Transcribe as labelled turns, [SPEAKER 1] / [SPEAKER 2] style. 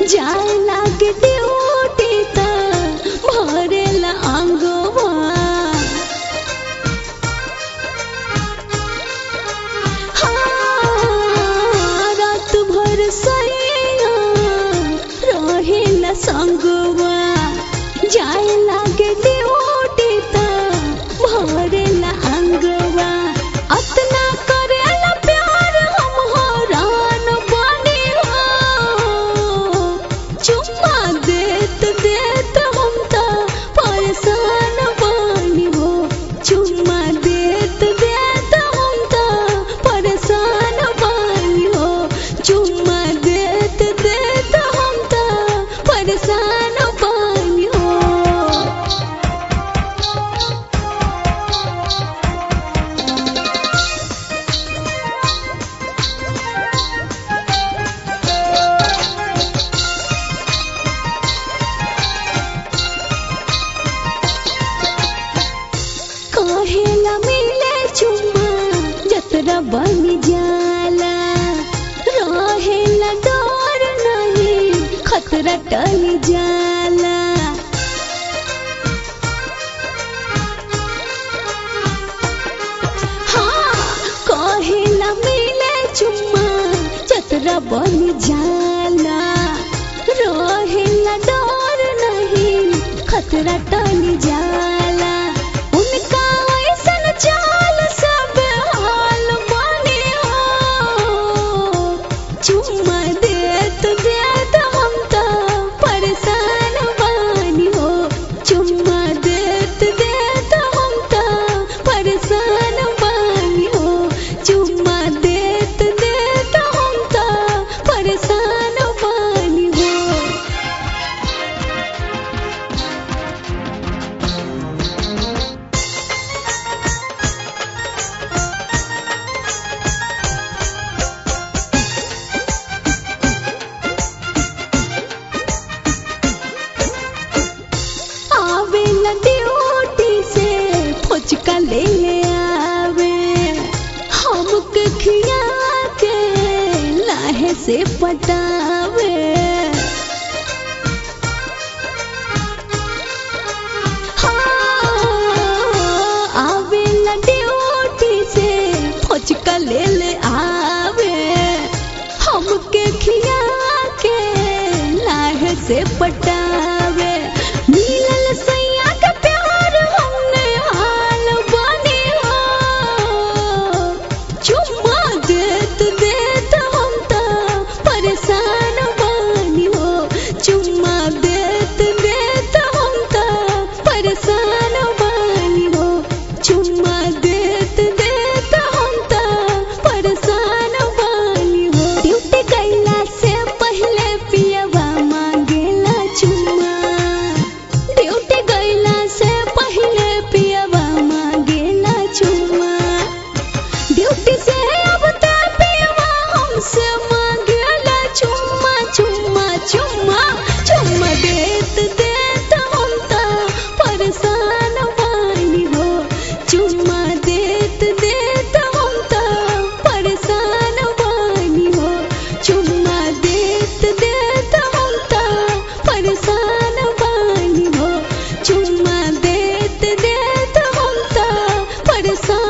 [SPEAKER 1] जाए लागे ड्यूटी त भरेला अंगवा हाँ, रात भर सैया रहेला संगवा जाए लागे ड्यूटी त भरेला अंगवा अतना करेला प्यार हम हरान बनी हो चुम्मा देत देत हम त परेशान बनी हो चुम्मा देत देत हम त परेशान बनी हो चुम्मा देत देत हम त परेशान बनी हो कहेला मिले चुम्मा जतरा बन जाला रहेला डर नहीं खतरा टल जाला हाँ कहेला मिले चुम्मा जतरा बन जाला रहेला डर नहीं खतरा टल जाला उनका ऐसन चाल सब हाल बने हो चुम्मा देत देत हम त परेशान बानी हो चुम्मा देत देत हम त परेशान बानी हो चुम्मा देत देत हम त परेशान बानी हो आवेला ड्यूटी से फुचका ले ले आवे हमके खिया के लाहे से पटावे हाँ, आवेला ड्यूटी से फुचका ले ले आवे हमके खिया के लाहे से पटावे मिलल सैया के प्यार हमने हाल बने हो चुम्मा देत देत हम त परेशान बनी हो चुम्मा देत देत हम त परेशान बनी हो चुम्मा देत देत हम त परेशान बनी हो ड्यूटी कैला से पहले पियवा मांगेला चुम्मा ड्यूटी गईला से पहले पियवा मांगेला चुम्मा ड्यूटी से अब त पियवा हमसे मांगेला चुम्मा चुम्मा चुम्मा चुम्मा देत देत हम त परेशान बानी हो चुम्मा देत देत हम त परेशान बानी हो चुम्मा देत देत हम त परेशान बानी हो चुम्मा देत देत हम त परेशान